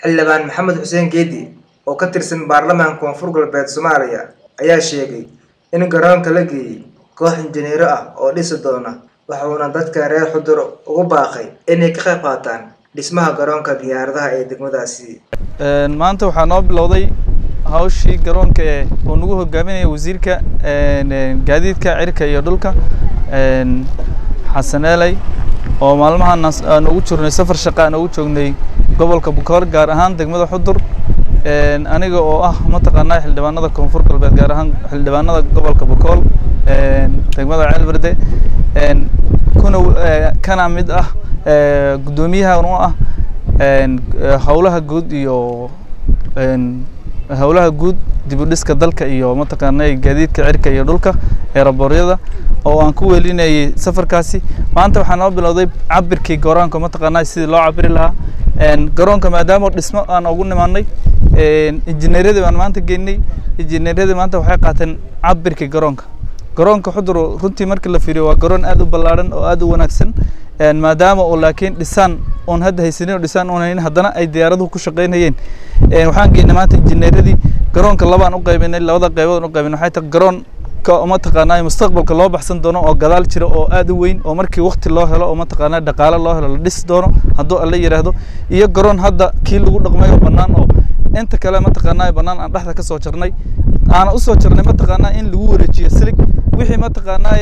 xildhibaan maxamed xuseen geedi oo ka tirsan baarlamaanka koonfur galbeed soomaaliya ayaa sheegay in garoonka la geeyey koox injineero ah oo dhisi doona waxuuna dadka reer xudur ugu baaqay inay ka qayb qaataan dhismaha garoonka diyaaradaha ee degmadaasi maanta waxaa noo bilowday hawshii garoonka ee uu nagu hogaaminaya wasiirka gaadiidka cirka iyo dhulka xasaneeley oo maalmahan aan ugu jirnay safar shaqa aan ugu joognay gobolka bukoor gaar ahaan degmada xudur aniga oo ah mataqaanaa xildhibaanada koonfur galbeed gaar ahaan xildhibaanada gobolka bukool degmada ceelberde kuna kana mid ah guddoomiyahan u ah howlaha guud iyo howlaha guud dib u dhiska dalka iyo mataqaanaa gaadiidka cirka iyo dhulka eeraboryada oo aan ku welinayay safarkaasi maanta waxaa noo bilowday cabirkii garoonka mataqaanaa sidii loo cabiri lahaa garoonka maadaama dhismo aan ugu nimaanay injineeradii baan maanta geynay injineeradii maanta waxay qaateen cabirkii garoonka garoonka xudur runtii markii la fiiriyo waa garoon aad u ballaaran oo aad u wanaagsan maadaama uu laakiin dhisaan oon hadda haysanin oo dhisaan oon haynin haddana ay diyaaraduhu ku shaqaynayeen waxaan geynay maanta injineeradii garoonka labaan u qaybinay labada qaybood u qaybinay waxay tahay garoon mataqaanaa mustaqbalka loo baxsan doono oo gadaal jira oo aad u weyn oo markii wakti loo helo oo mataqaanaa dhaqaale loo helo la dhisi doono hadduu alla yidhaahdo iyo garoon hadda kii lagu dhaqmayo bannaan oo inta kale mataqaanaa bannaan aan dhexda ka soo jarnay aana u soo jarnay mataqaanaa in lagu wareejiyo silig wixii mataqaanaa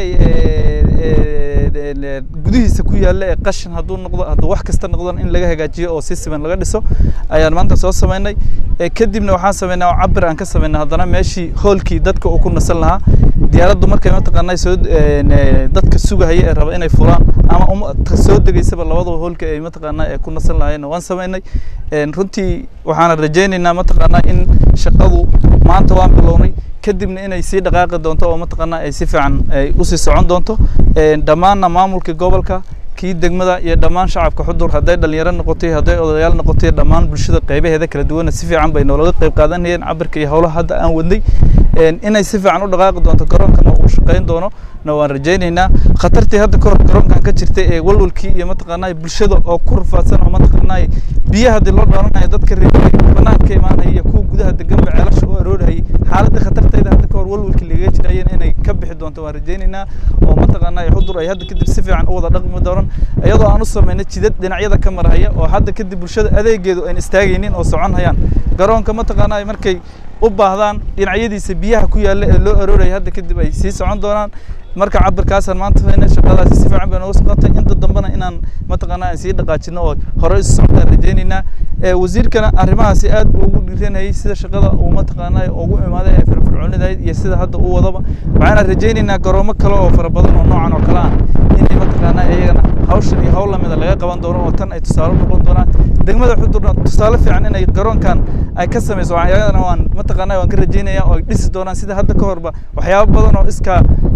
gudihiisa ku yaalla ee qashin hadduu noqdo hadduu wax kasta noqdon in laga hagaajiyo oo si siman laga dhiso ayaan maanta soo samaynay kadibna waxaan samaynay oo cabir aan ka samaynay haddana meeshii hoolkii dadka uu ku nasan lahaa diyaaraddu markay mataqaanaa soo dadka sugahaya ee raba inay fulaan ama soo degaysaba labadaba hoolka ay mataqaanaa ee ku nasan lahaayeen waan samaynay runtii waxaana rajaynaynaa mataqaanaa in shaqadu maanta waan bilownay kadibna inay sii dhaqaaqi doonto oo mataqaanaa ay si fiican ay usii socon doonto dhammaanna maamulka gobolka kii degmada iyo dhammaan shacabka xudur hadday dhalinyaro noqotay hadday odayaal noqotay dhammaan bulshada qaybaheeda kala duwanna si fiican bay noolaga qayb qaadanayeen cabirka iyo howlaha hadda aan wadnay inay si fiican u dhaqaaqi doonto garoonkana uu shaqayn doono na waan rajaynaynaa khatartii hadda kahor garoonkan ka jirtay ee walwalkii iyo mataqaanaa bulshada oo ku rafaadsan oo mataqaanaa biyaha haddii loo dhaaranayo dadka reer banaanka imaanaya iyo kuwa gudaha deganba ceelasha u aroorhayay xaaladda khatarteeda hadda kahor walwalkii lagaga jirayeen inay ka bixi doonto waan rajaynaynaa oo mataqaanaa xudur ay hadda kadib si fiican u wada dhaqmi doonan iyadoo aan u samaynay jidad dhinacyada ka marhaya oo hadda kadib bulshada adeegeedu ayn istaagaynin oo socon hayaan garoonka mataqaanaa markay u baahdaan dhinacyadiisa biyaha ku yaalla ee loo arooraya hadda kadib ay sii socon doonaan marka cabirkaasaan maanta faynay shaqadaasi si fiican bay nooga socotay inta dambena inaan mataqaanaa aan sii dhaqaajino oo hore isu socdaan rajaynaynaa wasiirkana arrimahaasi aad buu ugu dhiiranayay sida shaqada uu mataqaanaa ugu imaaday ee firfircoonidahayd iyo sida hadda uu wadaba waxaana rajaynaynaa garoomo kale oo fara badan oo noocan oo kale ah inay mataqaanaa iyagana hawshan iyo hawl lamida laga qaban doono oo tan ay tusaale noqon doonaan degmada xudurna tusaale fiican inay garoonkan ay ka samayso ayadana waan mataqaanaa waan ka rajaynaya oo ay dhisi doonaan sida hadda ka horba waxyaabo badan oo iskaa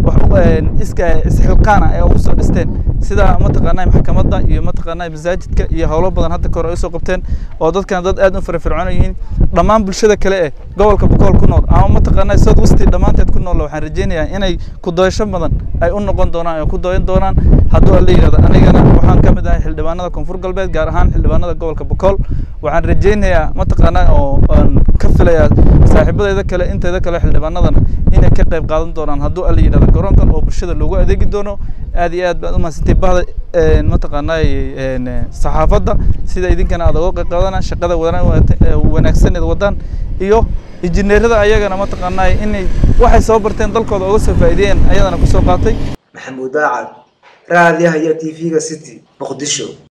iska isxilqaana ee ugu soo dhisteen sida mataqaanaa maxkamadda iyo mataqaanaa masaajidka iyo howlo badan hadda ka hor ay usoo qabteen oo dadkan dad aad u firfircoon yihiin dhammaan bulshada kale ee gobolka bukool ku nool ama mataqaanaa south westi dhammaanteed ku nool waxaan rajaynayaa inay ku doyasho badan ay u noqon doonaan ay ku doyan doonaan hadduu alla yidhahdo anigana waxaan ka mid ahay xildhibaanada koonfur galbeed gaar ahaan xildhibaanada gobolka bukool waxaan rajaynayaa mataqaanaa oo aan ka filayaa saaxiibadeyda kale inteeda kale xildhibaanadana inay ka qayb qaadan doonaan hadduu alla yidhahdo garoonkan oo bulshada loogu adeegi doono aad iyo aad baad u mahadsantay bahda mataqaanaa saxaafadda sida idinkana aad uga qayb qaadana shaqada wanaagsaneed wadaan iyo injineerada ayagana mataqaanaa inay waxay soo barteen dalkooda uga soo faa'iideeyeen ayadana kusoo qaatay maxamuud daacad raadiyaha iyo t v-ga city muqdisho